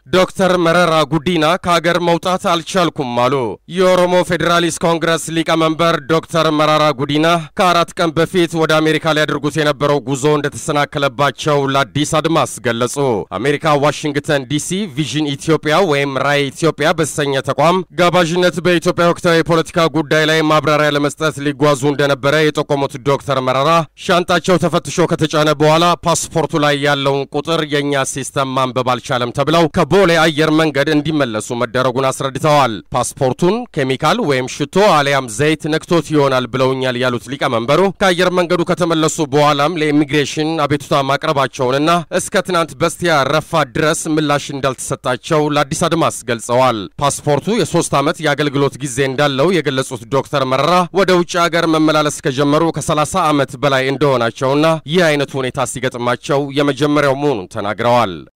ዶክተር መረራ ጉዲና ከሀገር መውጣት አልቻልኩም አሉ። የኦሮሞ ፌዴራሊስት ኮንግረስ ሊቀመንበር ዶክተር መረራ ጉዲና ከአራት ቀን በፊት ወደ አሜሪካ ሊያደርጉት የነበረው ጉዞ እንደተሰናከለባቸው ለአዲስ አድማስ ገለጹ። አሜሪካ ዋሽንግተን ዲሲ ቪዥን ኢትዮጵያ ወይም ራዕይ ኢትዮጵያ በተሰኘ ተቋም ጋባዥነት በኢትዮጵያ ወቅታዊ የፖለቲካ ጉዳይ ላይ ማብራሪያ ለመስጠት ሊጓዙ እንደነበረ የጠቆሙት ዶክተር መረራ ሻንጣቸው ተፈትሾ ከተጫነ በኋላ ፓስፖርቱ ላይ ያለውን ቁጥር የእኛ ሲስተም ማንበብ አልቻለም ተብለው ቦሌ አየር መንገድ እንዲመለሱ መደረጉን አስረድተዋል። ፓስፖርቱን ኬሚካል ወይም ሽቶ አሊያም ዘይት ነክቶት ይሆናል ብለውኛል ያሉት ሊቀመንበሩ ከአየር መንገዱ ከተመለሱ በኋላም ለኢሚግሬሽን አቤቱታ ማቅረባቸውንና እስከ ትናንት በስቲያ ረፋድ ድረስ ምላሽ እንዳልተሰጣቸው ለአዲስ አድማስ ገልጸዋል። ፓስፖርቱ የሶስት ዓመት የአገልግሎት ጊዜ እንዳለው የገለጹት ዶክተር መረራ ወደ ውጭ ሀገር መመላለስ ከጀመሩ ከ30 ዓመት በላይ እንደሆናቸውና ይህ አይነቱ ሁኔታ ሲገጥማቸው የመጀመሪያው መሆኑን ተናግረዋል።